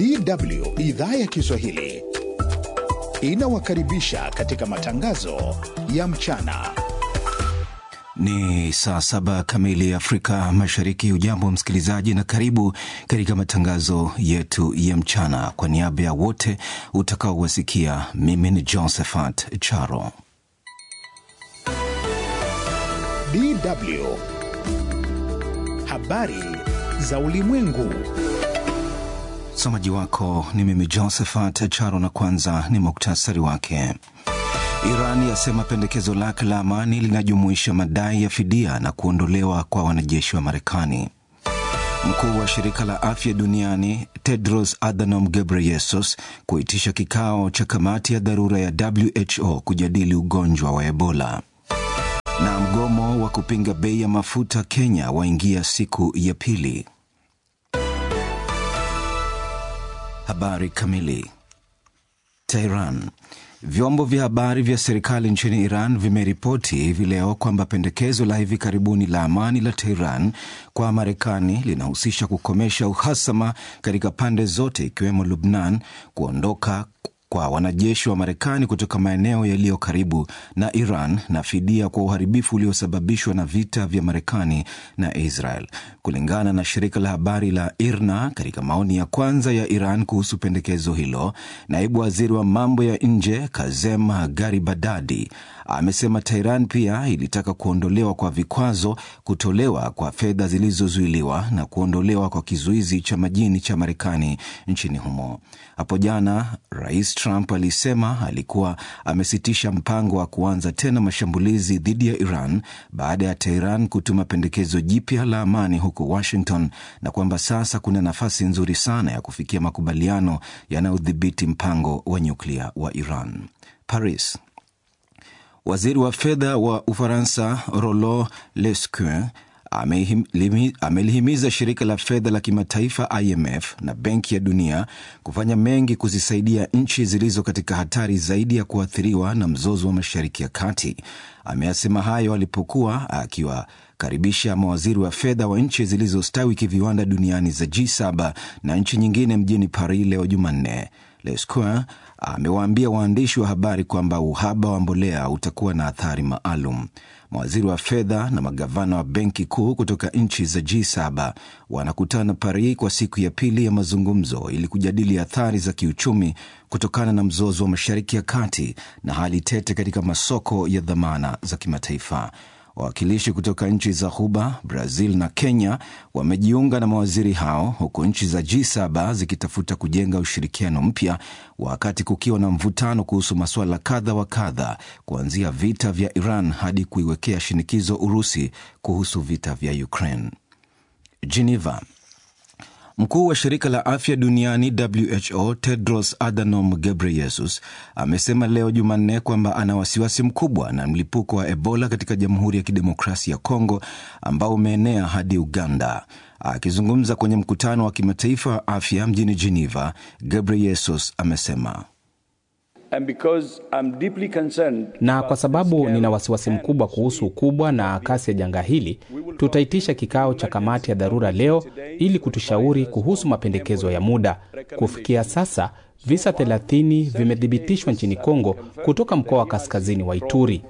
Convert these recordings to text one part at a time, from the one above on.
DW idhaa ya Kiswahili inawakaribisha katika matangazo ya mchana. Ni saa saba kamili Afrika Mashariki. Ujambo msikilizaji, na karibu katika matangazo yetu ya mchana. Kwa niaba ya wote utakaowasikia, mimi ni Josephat Charo. DW habari za ulimwengu. Msomaji wako ni mimi Josephat Charo, na kwanza ni muktasari wake. Iran yasema pendekezo lake la amani linajumuisha madai ya fidia na kuondolewa kwa wanajeshi wa Marekani. Mkuu wa shirika la afya duniani Tedros Adhanom Ghebreyesus kuitisha kikao cha kamati ya dharura ya WHO kujadili ugonjwa wa Ebola. Na mgomo wa kupinga bei ya mafuta Kenya waingia siku ya pili. Habari kamili. Tehran. Vyombo vya habari vya serikali nchini Iran vimeripoti hivi leo kwamba pendekezo la hivi karibuni la amani la Tehran kwa Marekani linahusisha kukomesha uhasama katika pande zote ikiwemo Lubnan, kuondoka kwa wanajeshi wa Marekani kutoka maeneo yaliyo karibu na Iran na fidia kwa uharibifu uliosababishwa na vita vya Marekani na Israel. Kulingana na shirika la habari la IRNA, katika maoni ya kwanza ya Iran kuhusu pendekezo hilo, naibu waziri wa mambo ya nje Kazem Garibadadi amesema Tehran pia ilitaka kuondolewa kwa vikwazo, kutolewa kwa fedha zilizozuiliwa na kuondolewa kwa kizuizi cha majini cha Marekani nchini humo. Hapo jana Rais Trump alisema alikuwa amesitisha mpango wa kuanza tena mashambulizi dhidi ya Iran baada ya Tehran kutuma pendekezo jipya la amani huko Washington, na kwamba sasa kuna nafasi nzuri sana ya kufikia makubaliano yanayodhibiti mpango wa nyuklia wa Iran. Paris. Waziri wa fedha wa Ufaransa Rollo Lescure amelihimiza shirika la fedha la kimataifa IMF na Benki ya Dunia kufanya mengi kuzisaidia nchi zilizo katika hatari zaidi ya kuathiriwa na mzozo wa Mashariki ya Kati. Ameyasema hayo alipokuwa akiwakaribisha mawaziri wa fedha wa nchi zilizostawi kiviwanda duniani za G7 na nchi nyingine mjini Paris leo Jumanne. Lescure amewaambia waandishi wa habari kwamba uhaba wa mbolea utakuwa na athari maalum. Mawaziri wa fedha na magavana wa benki kuu kutoka nchi za G7 wanakutana Paris kwa siku ya pili ya mazungumzo ili kujadili athari za kiuchumi kutokana na mzozo wa Mashariki ya Kati na hali tete katika masoko ya dhamana za kimataifa. Wawakilishi kutoka nchi za Ghuba, Brazil na Kenya wamejiunga na mawaziri hao, huku nchi za G7 zikitafuta kujenga ushirikiano mpya, wakati kukiwa na mvutano kuhusu masuala kadha wa kadha, kuanzia vita vya Iran hadi kuiwekea shinikizo Urusi kuhusu vita vya Ukraine. Geneva. Mkuu wa shirika la afya duniani WHO Tedros Adhanom Ghebreyesus amesema leo Jumanne kwamba ana wasiwasi mkubwa na mlipuko wa Ebola katika Jamhuri ya Kidemokrasia ya Kongo ambao umeenea hadi Uganda. Akizungumza kwenye mkutano wa kimataifa wa afya mjini Geneva, Ghebreyesus amesema na kwa sababu nina wasiwasi mkubwa kuhusu ukubwa na kasi ya janga hili, tutaitisha kikao cha kamati ya dharura leo ili kutushauri kuhusu mapendekezo ya muda. Kufikia sasa visa 30 vimethibitishwa nchini Kongo kutoka mkoa wa kaskazini wa Ituri.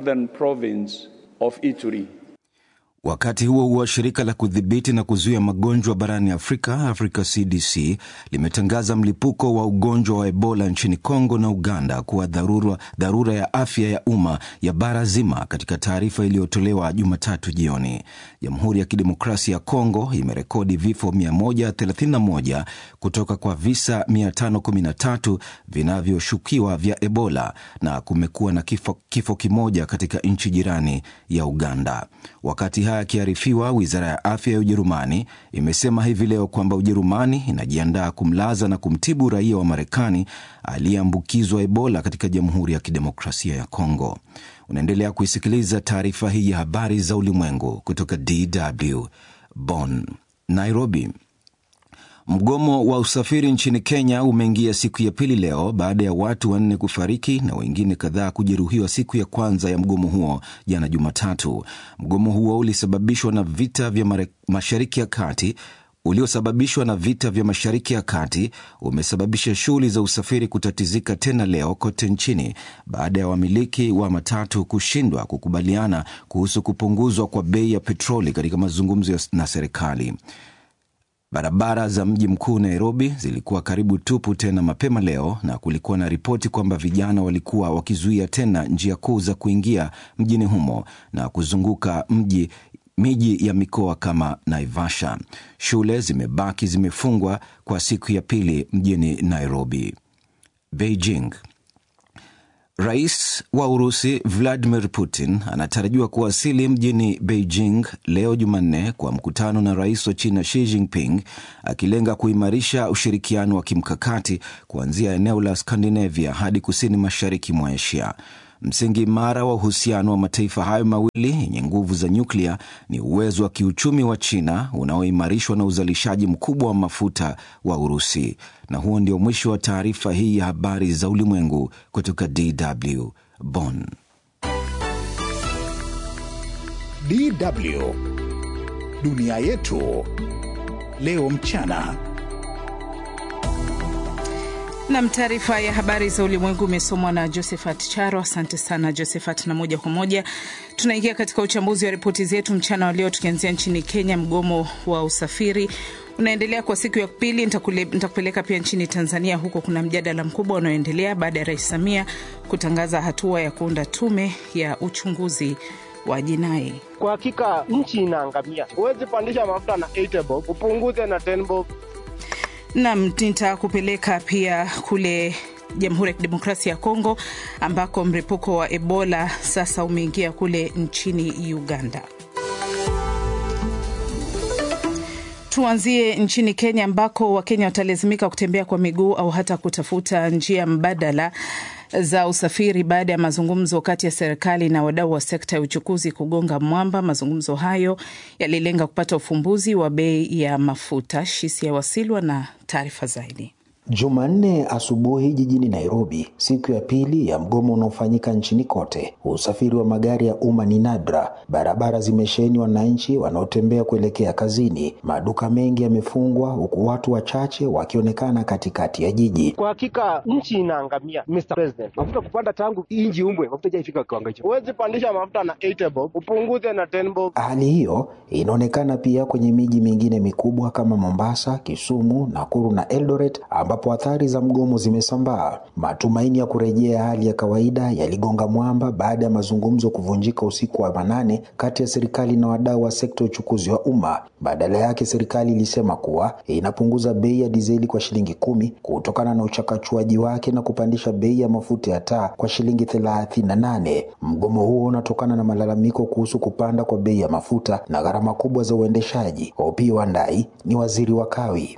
Wakati huo huo, shirika la kudhibiti na kuzuia magonjwa barani Afrika, Africa CDC, limetangaza mlipuko wa ugonjwa wa Ebola nchini Kongo na Uganda kuwa dharura, dharura ya afya ya umma ya bara zima, katika taarifa iliyotolewa Jumatatu jioni. Jamhuri ya Kidemokrasia ya Kongo imerekodi vifo 131 kutoka kwa visa 513 vinavyoshukiwa vya Ebola na kumekuwa na kifo, kifo kimoja katika nchi jirani ya Uganda. Wakati haya yakiarifiwa, wizara ya afya ya Ujerumani imesema hivi leo kwamba Ujerumani inajiandaa kumlaza na kumtibu raia wa Marekani aliyeambukizwa Ebola katika Jamhuri ya Kidemokrasia ya Kongo. Unaendelea kuisikiliza taarifa hii ya habari za ulimwengu kutoka DW Bonn. Nairobi. Mgomo wa usafiri nchini Kenya umeingia siku ya pili leo baada ya watu wanne kufariki na wengine kadhaa kujeruhiwa siku ya kwanza ya mgomo huo jana Jumatatu. Mgomo huo ulisababishwa na vita vya Mashariki ya Kati uliosababishwa na vita vya Mashariki ya Kati umesababisha shughuli za usafiri kutatizika tena leo kote nchini baada ya wamiliki wa matatu kushindwa kukubaliana kuhusu kupunguzwa kwa bei ya petroli katika mazungumzo na serikali. Barabara za mji mkuu Nairobi zilikuwa karibu tupu tena mapema leo, na kulikuwa na ripoti kwamba vijana walikuwa wakizuia tena njia kuu za kuingia mjini humo na kuzunguka mji miji ya mikoa kama Naivasha. Shule zimebaki zimefungwa kwa siku ya pili mjini Nairobi. Beijing. Rais wa Urusi Vladimir Putin anatarajiwa kuwasili mjini Beijing leo Jumanne kwa mkutano na rais wa China Xi Jinping, akilenga kuimarisha ushirikiano wa kimkakati kuanzia eneo la Skandinavia hadi kusini mashariki mwa Asia. Msingi imara wa uhusiano wa mataifa hayo mawili yenye nguvu za nyuklia ni uwezo wa kiuchumi wa China unaoimarishwa na uzalishaji mkubwa wa mafuta wa Urusi. Na huo ndio mwisho wa taarifa hii ya habari za ulimwengu kutoka DW Bonn. DW dunia yetu leo mchana. Nam, taarifa ya habari za ulimwengu imesomwa na Josephat Charo. Asante sana Josephat, na moja kwa moja tunaingia katika uchambuzi wa ripoti zetu mchana wa leo, tukianzia nchini Kenya. Mgomo wa usafiri unaendelea kwa siku ya pili. Nitakupeleka pia nchini Tanzania, huko kuna mjadala mkubwa unaoendelea baada ya Rais Samia kutangaza hatua ya kuunda tume ya uchunguzi wa jinai. Kwa hakika nchi inaangamia. Huwezi pandisha mafuta na 8 bob upunguze na 10 bob Nam, nitakupeleka pia kule Jamhuri ya Kidemokrasia ya Kongo ambako mlipuko wa Ebola sasa umeingia kule nchini Uganda. Tuanzie nchini Kenya ambako Wakenya watalazimika kutembea kwa miguu au hata kutafuta njia mbadala za usafiri baada ya mazungumzo kati ya serikali na wadau wa sekta ya uchukuzi kugonga mwamba. Mazungumzo hayo yalilenga kupata ufumbuzi wa bei ya mafuta. Shisia Wasilwa na taarifa zaidi. Jumanne asubuhi jijini Nairobi, siku ya pili ya mgomo unaofanyika nchini kote. Usafiri wa magari ya umma ni nadra, barabara zimesheheni wananchi wanaotembea kuelekea kazini, maduka mengi yamefungwa, huku watu wachache wakionekana katikati ya jiji. Kwa hakika nchi inaangamia, Mr. President. Mafuta kupanda tangu inji umbwe, mafuta haijafika kiwango hicho. Huwezi pandisha mafuta na 8 bob upunguze na 10 bob. Hali hiyo inaonekana pia kwenye miji mingine mikubwa kama Mombasa, Kisumu, Nakuru na Eldoret ambapo athari za mgomo zimesambaa. Matumaini ya kurejea hali ya kawaida yaligonga mwamba baada ya mazungumzo kuvunjika usiku wa manane kati ya serikali na wadau wa sekta ya uchukuzi wa umma. Badala yake, serikali ilisema kuwa inapunguza bei ya dizeli kwa shilingi kumi kutokana na uchakachuaji wake na kupandisha bei ya mafuta ya taa kwa shilingi thelathini na nane. Mgomo huo unatokana na malalamiko kuhusu kupanda kwa bei ya mafuta na gharama kubwa za uendeshaji. Opiyo Wandayi ni waziri wa kawi.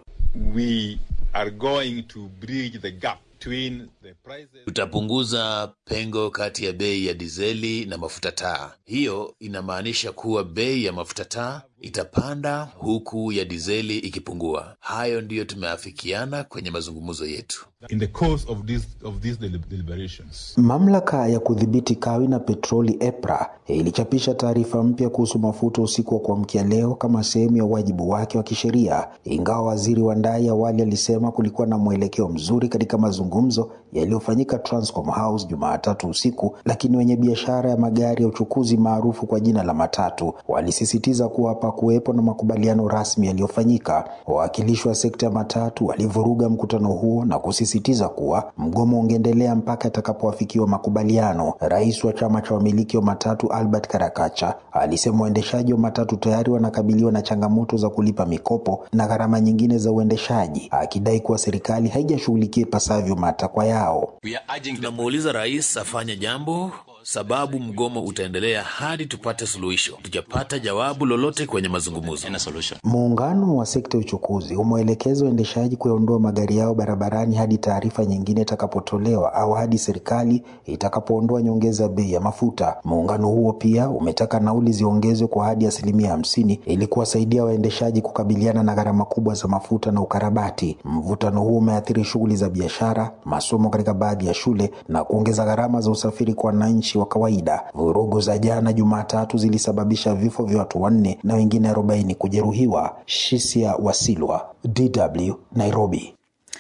We are going to bridge the gap between the prices. Tutapunguza pengo kati ya bei ya dizeli na mafuta taa. Hiyo inamaanisha kuwa bei ya mafuta taa itapanda huku ya dizeli ikipungua. Hayo ndiyo tumeafikiana kwenye mazungumzo yetu. In the course of this, of these deliberations. Mamlaka ya kudhibiti kawi na petroli EPRA ilichapisha taarifa mpya kuhusu mafuta usiku wa kuamkia leo kama sehemu ya wajibu wake wa kisheria, ingawa waziri Wandayi awali alisema kulikuwa na mwelekeo mzuri katika mazungumzo yaliyofanyika Transcom House Jumatatu usiku, lakini wenye biashara ya magari ya uchukuzi maarufu kwa jina la matatu walisisitiza kuwa hapakuwepo na makubaliano rasmi yaliyofanyika. Wawakilishi wa sekta ya matatu walivuruga mkutano huo na kusisitiza kuwa mgomo ungeendelea mpaka atakapoafikiwa makubaliano. Rais wa chama cha wamiliki wa matatu Albert Karakacha alisema waendeshaji wa matatu tayari wanakabiliwa na changamoto za kulipa mikopo na gharama nyingine za uendeshaji, akidai kuwa serikali haijashughulikia ipasavyo matakwa yao. Tunamuuliza rais afanye jambo, sababu mgomo utaendelea hadi tupate suluhisho. Tujapata jawabu lolote kwenye mazungumzo. Muungano wa sekta ya uchukuzi umeelekeza waendeshaji kuyaondoa magari yao barabarani hadi taarifa nyingine itakapotolewa au hadi serikali itakapoondoa nyongeza bei ya mafuta. Muungano huo pia umetaka nauli ziongezwe kwa hadi asilimia hamsini ili kuwasaidia waendeshaji kukabiliana na gharama kubwa za mafuta na ukarabati. Mvutano huo umeathiri shughuli za biashara, masomo katika baadhi ya shule na kuongeza gharama za usafiri kwa wananchi wananchi wa kawaida. Vurugu za jana Jumatatu zilisababisha vifo vya watu wanne na wengine arobaini kujeruhiwa. Shisia Wasilwa, DW, Nairobi.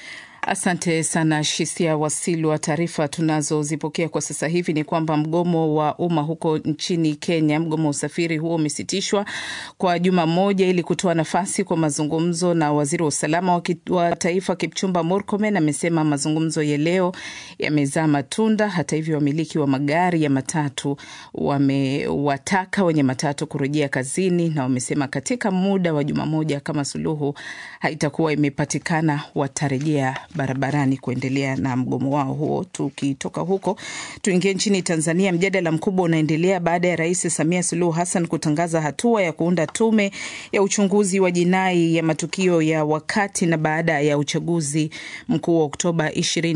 Asante sana Shisia Wasilwa. Taarifa tunazozipokea kwa sasa hivi ni kwamba mgomo wa umma huko nchini Kenya, mgomo wa usafiri huo umesitishwa kwa juma moja ili kutoa nafasi kwa mazungumzo, na waziri wa usalama wa, wa taifa Kipchumba Murkomen amesema mazungumzo ya leo yamezaa matunda. Hata hivyo, wamiliki wa magari ya matatu wamewataka wenye matatu kurejea kazini, na wamesema katika muda wa juma moja kama suluhu haitakuwa imepatikana watarejea barabarani kuendelea na mgomo wao huo. Tukitoka huko tuingie nchini Tanzania. Mjadala mkubwa unaendelea baada ya Rais Samia Suluhu Hassan kutangaza hatua ya kuunda tume ya uchunguzi wa jinai ya matukio ya wakati na baada ya uchaguzi mkuu wa Oktoba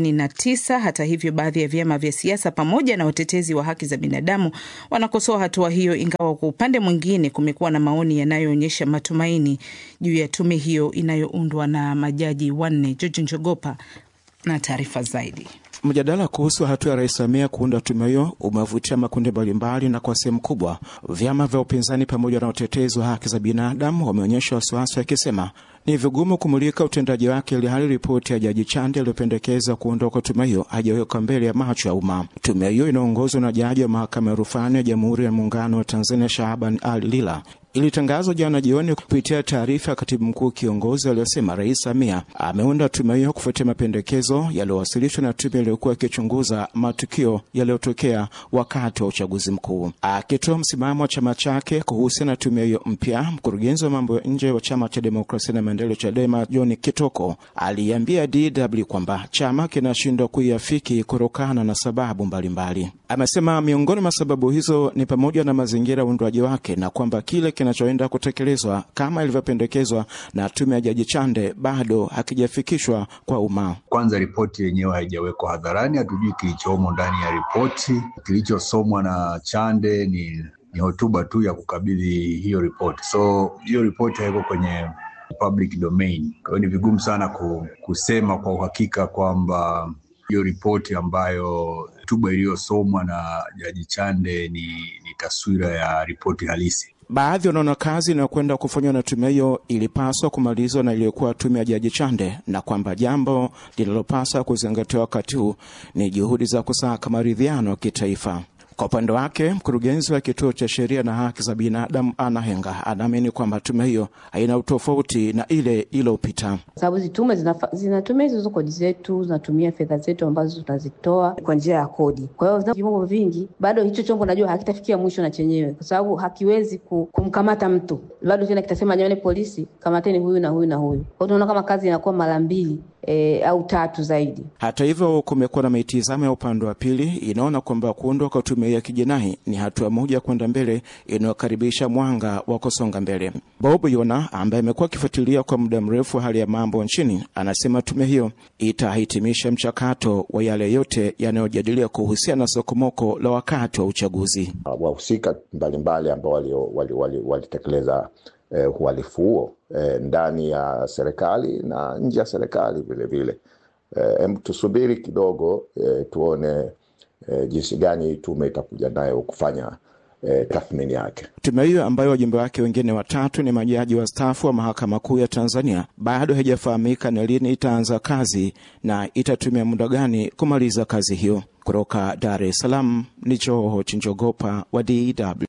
29. Hata hivyo, baadhi ya vyama vya siasa pamoja na watetezi wa haki za binadamu wanakosoa hatua hiyo, ingawa kwa upande mwingine kumekuwa na maoni yanayoonyesha matumaini juu ya tume hiyo inayoundwa na majaji wanne. George Njogopa na taarifa zaidi. Mjadala kuhusu hatua ya Rais Samia kuunda tume hiyo umevutia makundi mbalimbali, na kwa sehemu kubwa vyama vya upinzani pamoja na utetezi wa haki za binadamu wameonyesha wasiwasi wakisema ni vigumu kumulika utendaji wake, ili hali ripoti ya Jaji Chande iliyopendekeza kuondoka kwa tume hiyo hajaweka mbele ya macho ya umma. Tume hiyo inaongozwa na jaji wa mahakama ya rufani ya Jamhuri ya Muungano wa Tanzania Shahaban Ali Lila ilitangazwa jana jioni kupitia taarifa ya katibu mkuu kiongozi aliyosema Rais Samia ameunda tume hiyo kufuatia mapendekezo yaliyowasilishwa na tume iliyokuwa ikichunguza matukio yaliyotokea wakati wa uchaguzi mkuu. Akitoa msimamo wa chama chake kuhusiana na tume hiyo mpya, mkurugenzi wa mambo ya nje wa chama cha demokrasia na maendeleo CHADEMA John Kitoko aliambia DW kwamba chama kinashindwa kuiafiki kutokana na sababu mbalimbali mbali. Amesema miongoni mwa sababu hizo ni pamoja na mazingira ya uundwaji wake na kwamba kile kinachoenda kutekelezwa kama ilivyopendekezwa na tume ya Jaji Chande bado hakijafikishwa kwa umma. Kwanza, ripoti yenyewe haijawekwa hadharani, hatujui kilichomo ndani ya ripoti. Kilichosomwa na Chande ni, ni hotuba tu ya kukabidhi hiyo ripoti, so hiyo ripoti haiko kwenye public domain. Kwa hiyo ni vigumu sana kusema kwa uhakika kwamba hiyo ripoti ambayo hotuba iliyosomwa na Jaji Chande ni, ni taswira ya ripoti halisi. Baadhi wanaona kazi inayokwenda kufanywa na tume hiyo ilipaswa kumalizwa na iliyokuwa tume ya Jaji Chande, na kwamba jambo linalopaswa kuzingatiwa wakati huu ni juhudi za kusaka maridhiano ya kitaifa. Kwa upande wake mkurugenzi wa kituo cha sheria na haki za binadamu Ana Henga anaamini kwamba tume hiyo haina utofauti na ile iliyopita, sababu hizi tume zinatumia hizo kodi zetu, zinatumia fedha zetu ambazo tunazitoa kwa njia ya kodi. Kwa hiyo viwango vingi, bado hicho chombo najua hakitafikia mwisho na chenyewe, kwa sababu hakiwezi kumkamata mtu, bado tena kitasema nyone polisi, kamateni huyu na huyu na huyu. Kwa hiyo tunaona kama kazi inakuwa mara mbili E, au tatu zaidi. Hata hivyo, kumekuwa na mitizamo ya upande wa pili inaona kwamba kuundwa kwa tume ya kijinai ni hatua moja kwenda mbele inayokaribisha mwanga wa kusonga mbele. Bob Yona ambaye amekuwa akifuatilia kwa muda mrefu hali ya mambo nchini anasema tume hiyo itahitimisha mchakato wa yale yote yanayojadiliwa kuhusiana na sokomoko la wakati wa uchaguzi. Wahusika mbalimbali ambao walitekeleza wali, wali Eh, uhalifu huo eh, ndani ya serikali na nje ya serikali vilevile. Eh, tusubiri kidogo eh, tuone eh, jinsi gani tume itakuja nayo kufanya eh, tathmini yake. Tume hiyo ambayo wajumbe wake wengine watatu ni majaji wastaafu wa mahakama kuu ya Tanzania bado haijafahamika ni lini itaanza kazi na itatumia muda gani kumaliza kazi hiyo. Kutoka Dar es Salaam ni Joho Chinjogopa wa DW.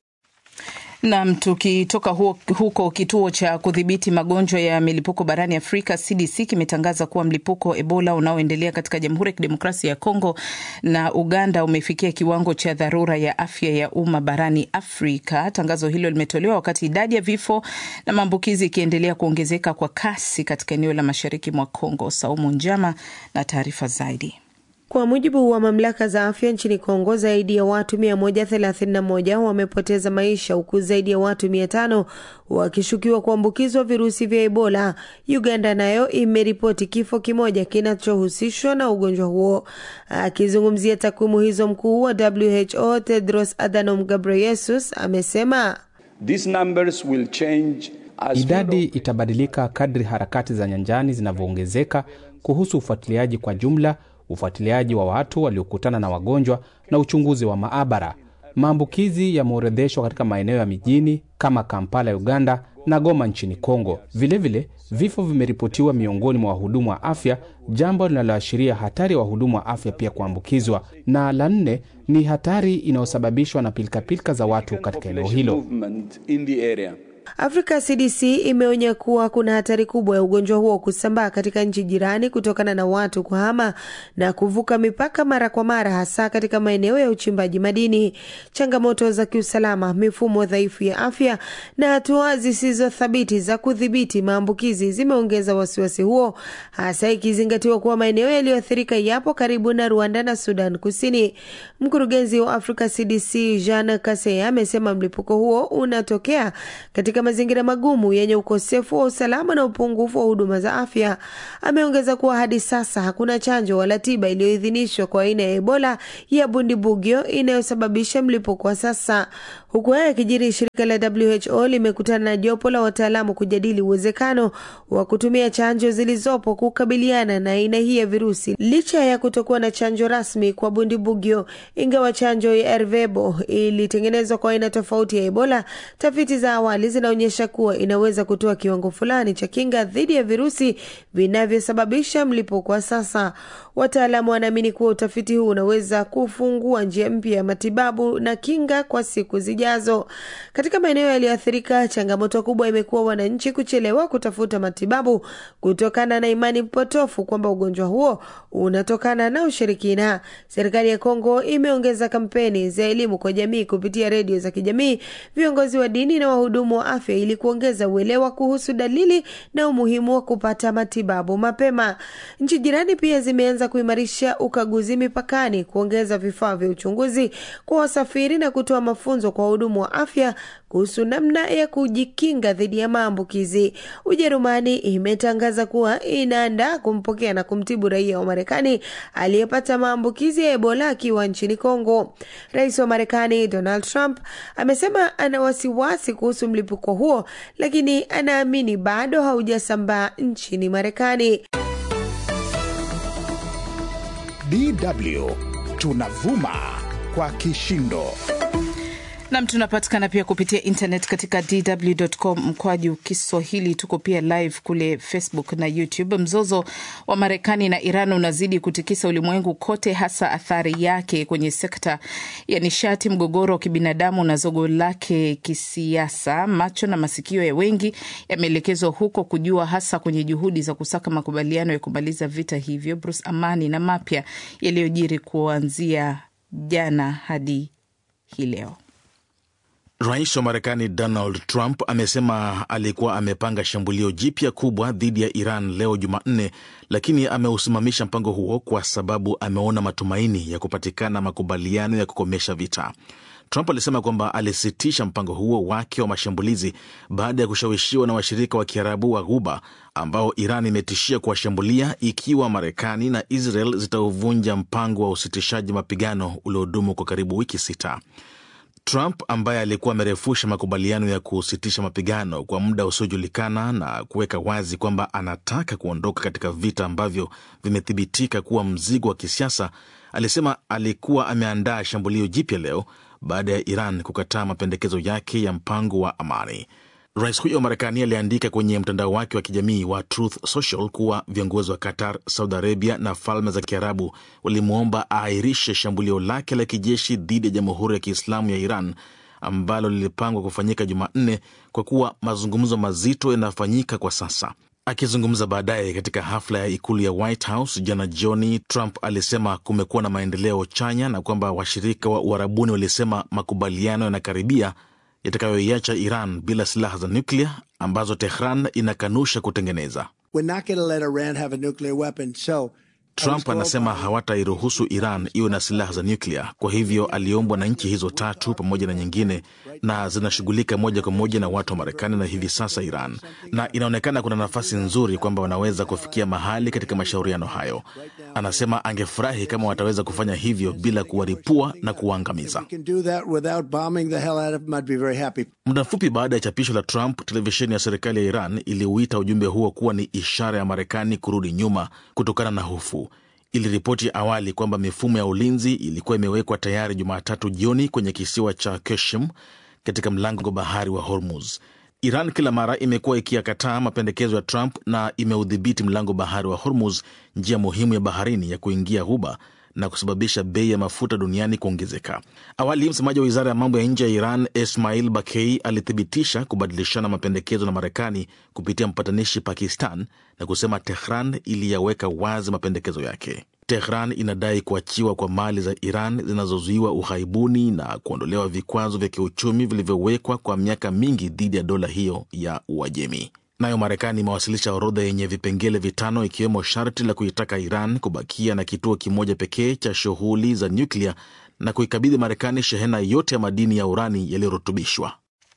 Nam, tukitoka huko, kituo cha kudhibiti magonjwa ya milipuko barani Afrika CDC kimetangaza kuwa mlipuko wa Ebola unaoendelea katika Jamhuri ya Kidemokrasia ya Kongo na Uganda umefikia kiwango cha dharura ya afya ya umma barani Afrika. Tangazo hilo limetolewa wakati idadi ya vifo na maambukizi ikiendelea kuongezeka kwa kasi katika eneo la mashariki mwa Kongo. Saumu Njama na taarifa zaidi. Kwa mujibu wa mamlaka za afya nchini Kongo, zaidi ya watu 131 wamepoteza maisha huku zaidi ya watu 500 wakishukiwa kuambukizwa virusi vya Ebola. Uganda nayo imeripoti kifo kimoja kinachohusishwa na ugonjwa huo. Akizungumzia takwimu hizo, mkuu wa WHO Tedros Adhanom Ghebreyesus amesema These numbers will change as idadi itabadilika kadri harakati za nyanjani zinavyoongezeka kuhusu ufuatiliaji kwa jumla ufuatiliaji wa watu waliokutana na wagonjwa na uchunguzi wa maabara. Maambukizi yameorodheshwa katika maeneo ya mijini kama Kampala ya Uganda na Goma nchini Kongo. Vilevile, vifo vimeripotiwa miongoni mwa wahudumu wa afya, jambo linaloashiria hatari ya wahudumu wa afya pia kuambukizwa. Na la nne ni hatari inayosababishwa na pilikapilika za watu katika eneo hilo. Afrika CDC imeonya kuwa kuna hatari kubwa ya ugonjwa huo kusambaa katika nchi jirani kutokana na watu kuhama na kuvuka mipaka mara kwa mara, hasa katika maeneo ya uchimbaji madini. Changamoto za kiusalama, mifumo dhaifu ya afya na hatua zisizo thabiti za kudhibiti maambukizi zimeongeza wasiwasi huo, hasa ikizingatiwa kuwa maeneo yaliyoathirika yapo karibu na Rwanda na Sudan Kusini. Mkurugenzi wa Afrika CDC Jean Kaseya amesema mlipuko huo unatokea katika mazingira magumu yenye ukosefu wa usalama na upungufu wa huduma za afya. Ameongeza kuwa hadi sasa hakuna chanjo wala tiba iliyoidhinishwa kwa aina ya Ebola ya Bundibugyo inayosababisha mlipuko wa sasa. Huku haya yakijiri, shirika la WHO limekutana na jopo la wataalamu kujadili uwezekano wa kutumia chanjo zilizopo kukabiliana na aina hii ya virusi, licha ya kutokuwa na chanjo rasmi kwa Bundibugyo. Ingawa chanjo ya Ervebo ilitengenezwa kwa aina tofauti ya Ebola, tafiti za awali zinaonyesha kuwa inaweza kutoa kiwango fulani cha kinga dhidi ya virusi vinavyosababisha mlipuko wa sasa. Wataalamu wanaamini kuwa utafiti huu unaweza kufungua njia mpya ya matibabu na kinga kwa siku zijazo. Katika maeneo yaliyoathirika, changamoto kubwa imekuwa wananchi kuchelewa kutafuta matibabu kutokana na imani potofu kwamba ugonjwa huo unatokana na ushirikina. Serikali ya Kongo imeongeza kampeni za elimu kwa jamii kupitia redio za kijamii, viongozi wa dini na wahudumu wa afya ili kuongeza uelewa kuhusu dalili na umuhimu wa kupata matibabu mapema. Nchi jirani pia zimeanza kuimarisha ukaguzi mipakani, kuongeza vifaa vya uchunguzi kwa wasafiri na kutoa mafunzo kwa wahudumu wa afya kuhusu namna ya kujikinga dhidi ya maambukizi. Ujerumani imetangaza kuwa inaandaa kumpokea na kumtibu raia wa Marekani aliyepata maambukizi ya Ebola akiwa nchini Kongo. Rais wa Marekani Donald Trump amesema ana wasiwasi kuhusu mlipuko huo, lakini anaamini bado haujasambaa nchini Marekani. DW tunavuma kwa kishindo. Nam, tunapatikana pia kupitia internet katika dw.com mkwaju Kiswahili. Tuko pia live kule Facebook na YouTube. Mzozo wa Marekani na Iran unazidi kutikisa ulimwengu kote, hasa athari yake kwenye sekta ya nishati, mgogoro wa kibinadamu na zogo lake kisiasa. Macho na masikio ya wengi yameelekezwa huko kujua, hasa kwenye juhudi za kusaka makubaliano ya kumaliza vita hivyo. Bruce Amani na mapya yaliyojiri kuanzia jana hadi hii leo. Rais wa Marekani Donald Trump amesema alikuwa amepanga shambulio jipya kubwa dhidi ya Iran leo Jumanne, lakini ameusimamisha mpango huo kwa sababu ameona matumaini ya kupatikana makubaliano ya kukomesha vita. Trump alisema kwamba alisitisha mpango huo wake wa mashambulizi baada ya kushawishiwa na washirika wa Kiarabu wa Ghuba ambao Iran imetishia kuwashambulia ikiwa Marekani na Israel zitauvunja mpango wa usitishaji mapigano uliodumu kwa karibu wiki sita. Trump ambaye alikuwa amerefusha makubaliano ya kusitisha mapigano kwa muda usiojulikana na kuweka wazi kwamba anataka kuondoka katika vita ambavyo vimethibitika kuwa mzigo wa kisiasa, alisema alikuwa ameandaa shambulio jipya leo baada ya Iran kukataa mapendekezo yake ya mpango wa amani. Rais huyo wa Marekani aliandika kwenye mtandao wake wa kijamii wa Truth Social kuwa viongozi wa Qatar, Saudi Arabia na Falme za Kiarabu walimwomba aahirishe shambulio lake la kijeshi dhidi ya Jamhuri ya Kiislamu ya Iran ambalo lilipangwa kufanyika Jumanne kwa kuwa mazungumzo mazito yanafanyika kwa sasa. Akizungumza baadaye katika hafla ya ikulu ya White House jana jioni, Trump alisema kumekuwa na maendeleo chanya na kwamba washirika wa Uarabuni walisema makubaliano yanakaribia yatakayoiacha Iran bila silaha za nyuklia ambazo Tehran inakanusha kutengeneza. So, Trump anasema hawatairuhusu Iran iwe na silaha za nyuklia. Kwa hivyo aliombwa na nchi hizo tatu pamoja na nyingine, na zinashughulika moja kwa moja na watu wa Marekani na hivi sasa Iran, na inaonekana kuna nafasi nzuri kwamba wanaweza kufikia mahali katika mashauriano hayo. Anasema angefurahi kama wataweza kufanya hivyo bila kuwaripua na kuwaangamiza. Muda mfupi baada ya chapisho la Trump, televisheni ya serikali ya Iran iliuita ujumbe huo kuwa ni ishara ya Marekani kurudi nyuma kutokana na hofu. iliripoti awali kwamba mifumo ya ulinzi ilikuwa imewekwa tayari Jumatatu jioni kwenye kisiwa cha Keshim katika mlango bahari wa Hormuz. Iran kila mara imekuwa ikiyakataa mapendekezo ya Trump na imeudhibiti mlango bahari wa Hormuz, njia muhimu ya baharini ya kuingia Ghuba na kusababisha bei ya mafuta duniani kuongezeka. Awali, msemaji wa wizara ya mambo ya nje ya Iran Ismail Bakei alithibitisha kubadilishana mapendekezo na Marekani kupitia mpatanishi Pakistan na kusema Tehran iliyaweka wazi mapendekezo yake. Tehran inadai kuachiwa kwa mali za Iran zinazozuiwa ughaibuni na kuondolewa vikwazo vya kiuchumi vilivyowekwa kwa miaka mingi dhidi ya dola hiyo ya Uajemi. Nayo Marekani imewasilisha orodha yenye vipengele vitano ikiwemo sharti la kuitaka Iran kubakia na kituo kimoja pekee cha shughuli za nyuklia na kuikabidhi Marekani shehena yote ya madini ya urani yaliyorutubishwa.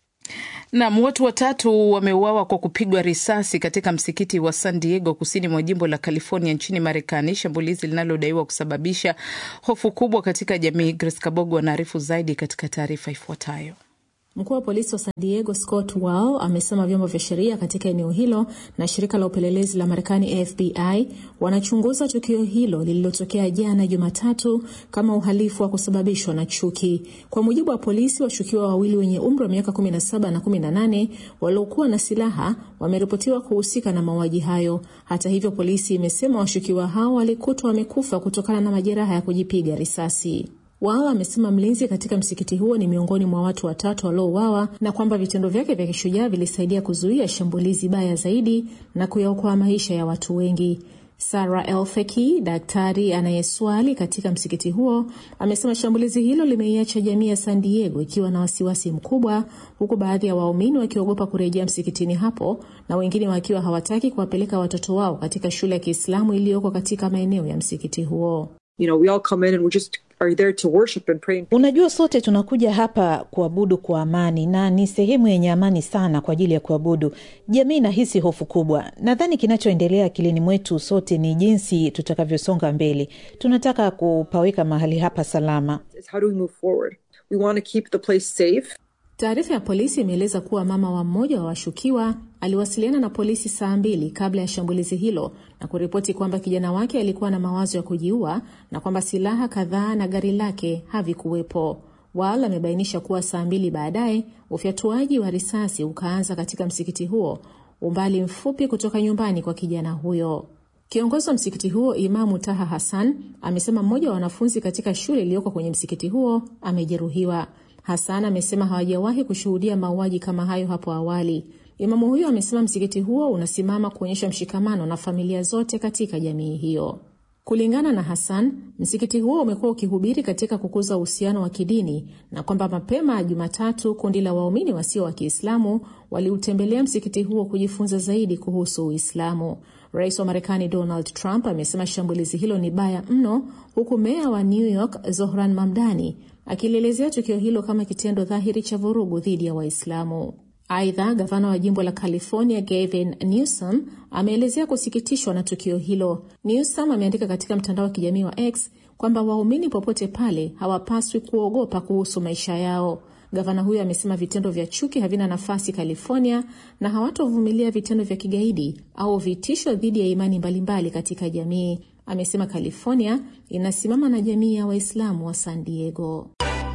Nam, watu watatu wameuawa kwa kupigwa risasi katika msikiti wa San Diego kusini mwa jimbo la California nchini Marekani, shambulizi linalodaiwa kusababisha hofu kubwa katika jamii. Grace Kabogo anaarifu zaidi katika taarifa ifuatayo. Mkuu wa polisi wa San Diego Scott Wall amesema vyombo vya sheria katika eneo hilo na shirika la upelelezi la Marekani FBI wanachunguza tukio hilo lililotokea jana Jumatatu kama uhalifu wa kusababishwa na chuki. Kwa mujibu wa polisi, washukiwa wawili wenye umri wa miaka 17 na 18 waliokuwa na silaha wameripotiwa kuhusika na mauaji hayo. Hata hivyo, polisi imesema washukiwa hao walikutwa wamekufa kutokana na majeraha ya kujipiga risasi. Wao amesema mlinzi katika msikiti huo ni miongoni mwa watu watatu waliouawa na kwamba vitendo vyake vya kishujaa vilisaidia kuzuia shambulizi baya zaidi na kuyaokoa maisha ya watu wengi. Sara Elfeki, daktari anayeswali katika msikiti huo, amesema shambulizi hilo limeiacha jamii ya San Diego ikiwa na wasiwasi mkubwa, huku baadhi ya waumini wakiogopa kurejea msikitini hapo na wengine wakiwa hawataki kuwapeleka watoto wao katika shule ya Kiislamu iliyoko katika maeneo ya msikiti huo. You know, we all come in and we just are there to worship and pray. Unajua, sote tunakuja hapa kuabudu kwa amani na ni sehemu yenye amani sana kwa ajili ya kuabudu. Jamii inahisi hofu kubwa. Nadhani kinachoendelea akilini mwetu sote ni jinsi tutakavyosonga mbele. Tunataka kupaweka mahali hapa salama. How do we move forward? We want to keep the place safe. Taarifa ya polisi imeeleza kuwa mama wa mmoja wa washukiwa aliwasiliana na polisi saa mbili kabla ya shambulizi hilo na kuripoti kwamba kijana wake alikuwa na mawazo ya kujiua na kwamba silaha kadhaa na gari lake havikuwepo. Wal amebainisha kuwa saa mbili baadaye ufyatuaji wa risasi ukaanza katika msikiti huo, umbali mfupi kutoka nyumbani kwa kijana huyo. Kiongozi wa msikiti huo Imamu Taha Hassan amesema mmoja wa wanafunzi katika shule iliyoko kwenye msikiti huo amejeruhiwa. Hassan amesema hawajawahi kushuhudia mauaji kama hayo hapo awali. Imamu huyo amesema msikiti huo unasimama kuonyesha mshikamano na familia zote katika jamii hiyo. Kulingana na Hassan, msikiti huo umekuwa ukihubiri katika kukuza uhusiano wa kidini na kwamba mapema Jumatatu kundi la waumini wasio wa Kiislamu waliutembelea msikiti huo kujifunza zaidi kuhusu Uislamu. Rais wa Marekani Donald Trump amesema shambulizi hilo ni baya mno, huku meya wa New York Zohran Mamdani akilielezea tukio hilo kama kitendo dhahiri cha vurugu dhidi ya Waislamu. Aidha, gavana wa jimbo la California Gavin Newsom ameelezea kusikitishwa na tukio hilo. Newsom ameandika katika mtandao wa kijamii wa X kwamba waumini popote pale hawapaswi kuogopa kuhusu maisha yao. Gavana huyo amesema vitendo vya chuki havina nafasi California na hawatovumilia vitendo vya kigaidi au vitisho dhidi ya imani mbalimbali katika jamii. Amesema California inasimama na jamii ya Waislamu wa San Diego.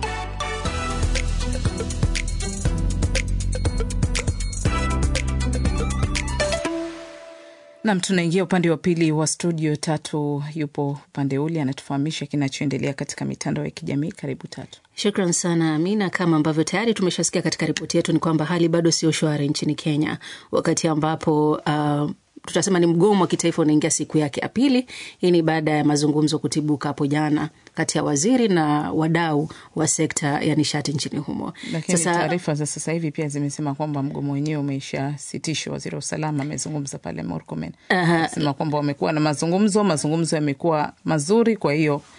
Nam, tunaingia upande wa pili wa studio. Tatu yupo upande ule, anatufahamisha kinachoendelea katika mitandao ya kijamii. Karibu Tatu. Shukran sana Amina. Kama ambavyo tayari tumeshasikia katika ripoti yetu, ni kwamba hali bado sio shwari nchini Kenya, wakati ambapo uh, tutasema ni mgomo wa kitaifa unaingia siku yake ya pili. Hii ni baada ya mazungumzo kutibuka hapo jana kati ya waziri na wadau wa sekta ya nishati nchini humo. Lakini taarifa za sasa hivi pia zimesema kwamba mgomo wenyewe umeshasitishwa. Waziri wa usalama amezungumza pale Murkomen, anasema kwamba wamekuwa na mazungumzo, mazungumzo yamekuwa mazuri, kwa hiyo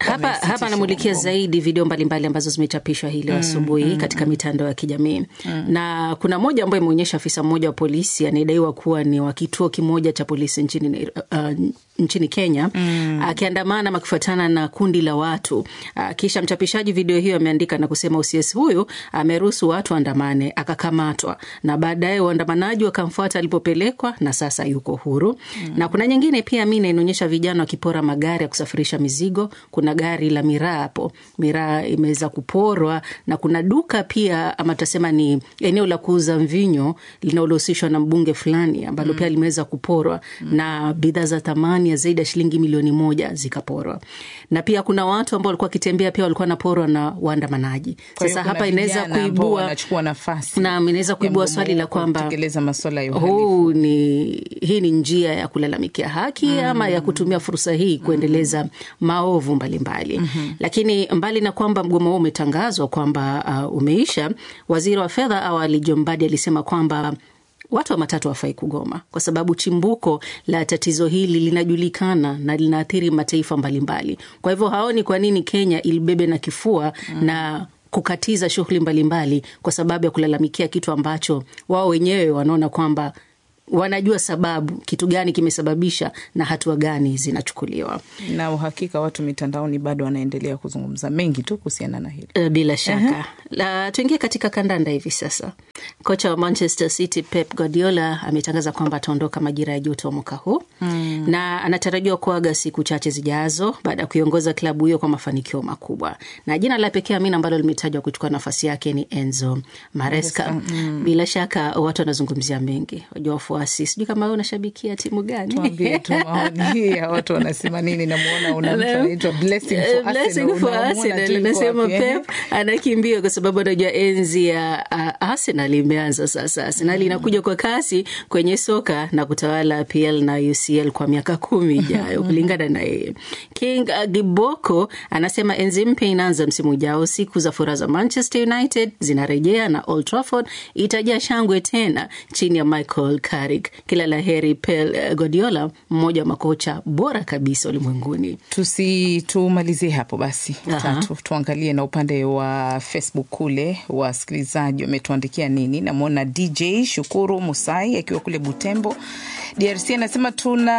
hapa wamesitisha hapa anamulikia mgomo. zaidi video mbalimbali ambazo zimechapishwa hii leo Mm, asubuhi mm, katika mitandao ya kijamii Mm. na kuna moja ambayo imeonyesha afisa mmoja wa polisi anayedaiwa kuwa ni wa kituo kimoja cha polisi nchini, Nai- uh, nchini Kenya Mm. akiandamana ama akifuatana na kundi la watu uh, kisha mchapishaji video hiyo ameandika na kusema OCS huyu ameruhusu watu waandamane akakamatwa na baadaye waandamanaji wakamfuata alipopelekwa na sasa yuko huru Mm. na kuna nyingine pia mina inaonyesha vijana wakipora magari ya kusafirisha mizigo. Kuna gari la miraa hapo, miraa imeweza kuporwa, na kuna duka pia ama tutasema ni eneo la kuuza mvinyo linalohusishwa na mbunge fulani ambalo Mm. pia limeweza kuporwa na bidhaa za thamani ya zaidi ya shilingi milioni moja zikaporwa, na pia kuna watu ambao walikuwa wakitembea pia walikuwa wanaporwa na waandamanaji. Kwa hiyo Sasa kuna hapa inaweza vijana ambao kuibua wanachukua nafasi Naam, inaweza ya kuibua mgomo swali la huu kwamba kutekeleza masuala ya uhalifu. huu ni hii ni njia ya kulalamikia haki Mm. ama ya kutumia fursa hii kuendeleza maovu mbalimbali Mhm. lakini mbali na kwamba mgomo huo umetangazwa kwamba uh, umeisha, waziri wa fedha awali John Mbadi alisema kwamba watu wa matatu hawafai kugoma kwa sababu chimbuko la tatizo hili linajulikana na linaathiri mataifa mbalimbali. Kwa hivyo haoni kwa nini Kenya ilibebe na kifua na kukatiza shughuli mbalimbali kwa sababu ya kulalamikia kitu ambacho wao wenyewe wanaona kwamba wanajua sababu, kitu gani kimesababisha na hatua gani zinachukuliwa. na uhakika watu mitandaoni bado wanaendelea kuzungumza mengi tu kuhusiana na hili. Uh, bila shaka la tuingie katika kandanda hivi sasa. Kocha wa Manchester City Pep Guardiola ametangaza kwamba ataondoka majira ya joto mwaka huu Mm. na anatarajiwa kuaga siku chache zijazo baada ya kuiongoza klabu hiyo kwa mafanikio makubwa, na jina la pekee Amina ambalo limetajwa kuchukua nafasi yake ni Enzo Maresca. Maresca, mm. Bila shaka watu wanazungumzia mengi, wajua wafuasi, sijui kama wewe unashabikia timu gani? Tuambie tu maoni ya watu wanasema nini. Namuona una mtu anaitwa Blessing for Eh, Blessing Arsenal. for Unamuona Arsenal. tu yuko Anasema wapi, eh? Pep anakimbia kwa sababu anajua enzi ya uh, Arsenal imeanza sasa. Arsenal inakuja kwa kasi kwenye soka na kutawala PL na UCL kwa miaka kumi ijayo kulingana na yeye. King uh, Giboko anasema enzi mpya inaanza msimu ujao. Siku za furaha za Manchester United zinarejea na Old Trafford itajaa shangwe tena chini ya Michael Carrick. Kila la heri Pep uh, Guardiola, mmoja wa makocha bora kabisa ulimwenguni. Tusi tumalizie hapo basi. Aha. Tatu, tuangalie na upande wa Facebook kule wasikilizaji wametuandikia nini. Namwona DJ Shukuru Musai akiwa kule Butembo DRC anasema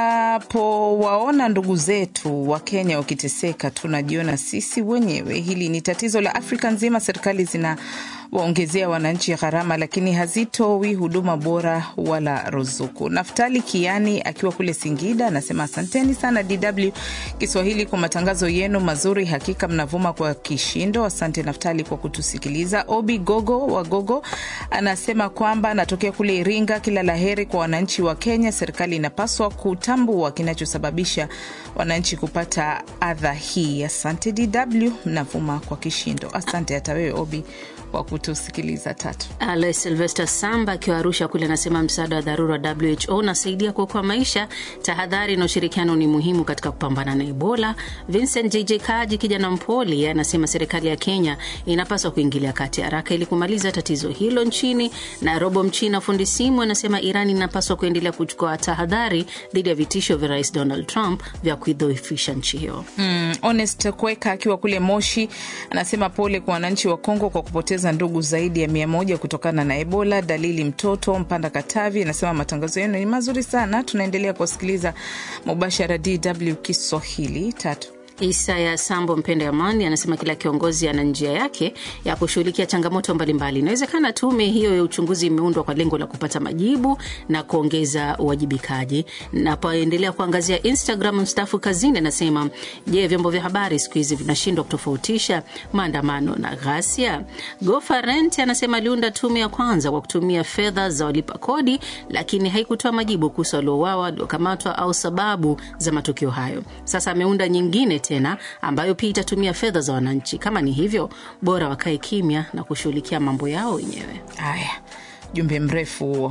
tunapowaona ndugu zetu wa Kenya wakiteseka tunajiona sisi wenyewe. Hili ni tatizo la Afrika nzima. Serikali zina waongezea wananchi gharama, lakini hazitoi huduma bora wala ruzuku. Naftali Kiani akiwa kule Singida anasema asanteni sana DW Kiswahili kwa matangazo yenu mazuri, hakika mnavuma kwa kishindo. Asante Naftali kwa kutusikiliza. Obi Gogo wa Gogo anasema kwamba anatokea kule Iringa. Kila laheri kwa wananchi wa Kenya. Serikali inapaswa kutambua kinachosababisha wananchi kupata adha hii. Asante DW, mnavuma kwa kishindo. Asante hata wewe Obi kwa kutusikiliza. Tatu Alois Silvester Samba akiwa Arusha kule anasema msaada wa dharura wa WHO unasaidia kuokoa maisha. Tahadhari na ushirikiano ni muhimu katika kupambana na Ebola. Vincent JJ Kaji kijana mpoli anasema serikali ya Kenya inapaswa kuingilia kati haraka ili kumaliza tatizo hilo nchini. Na Robo Mchina fundi simu anasema Iran inapaswa kuendelea kuchukua tahadhari dhidi ya vitisho vya Rais Donald Trump vya kuidhoofisha nchi hiyo. Mm, Honest Kweka akiwa kule Moshi anasema pole kwa wananchi wa Kongo kwa kupoteza ndugu zaidi ya mia moja kutokana na Ebola. Dalili mtoto Mpanda Katavi anasema matangazo yenu ni mazuri sana, tunaendelea kuwasikiliza mubashara DW Kiswahili. Tatu Isaya Sambo Mpende Amani anasema kila kiongozi ana njia yake ya kushughulikia changamoto mbalimbali. Inawezekana tume hiyo ya uchunguzi imeundwa kwa lengo la kupata majibu na kuongeza uwajibikaji. Napoendelea kuangazia Instagram, mstaafu kazini anasema, je, vyombo vya habari siku hizi vinashindwa kutofautisha maandamano na ghasia? Gofa Rent anasema aliunda tume ya kwanza kwa kutumia fedha za walipa kodi, lakini haikutoa majibu kuhusu waliouawa, waliokamatwa au sababu za matukio hayo. Sasa ameunda nyingine tena ambayo pia itatumia fedha za wananchi. Kama ni hivyo, bora wakae kimya na kushughulikia mambo yao wenyewe. Haya, jumbe mrefu huo.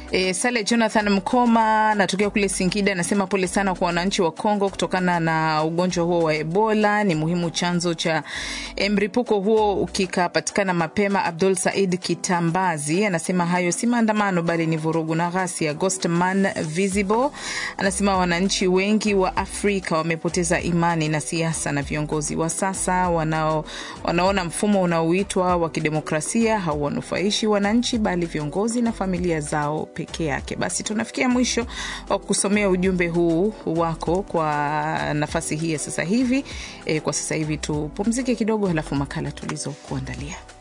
E, Sale Jonathan Mkoma anatokea kule Singida anasema pole sana kwa wananchi wa Kongo kutokana na ugonjwa huo wa Ebola. Ni muhimu chanzo cha mlipuko huo kikapatikana mapema. Abdul Said Kitambazi anasema hayo si maandamano bali ni vurugu na ghasia. Ghostman Visible anasema wananchi wengi wa Afrika wamepoteza imani na siasa na viongozi wa sasa wanao, wanaona mfumo unaoitwa wa kidemokrasia hauwanufaishi wananchi bali viongozi na familia zao peke yake. Basi tunafikia mwisho wa kusomea ujumbe huu wako kwa nafasi hii ya sasa hivi. E, kwa sasa hivi tupumzike kidogo, halafu makala tulizokuandalia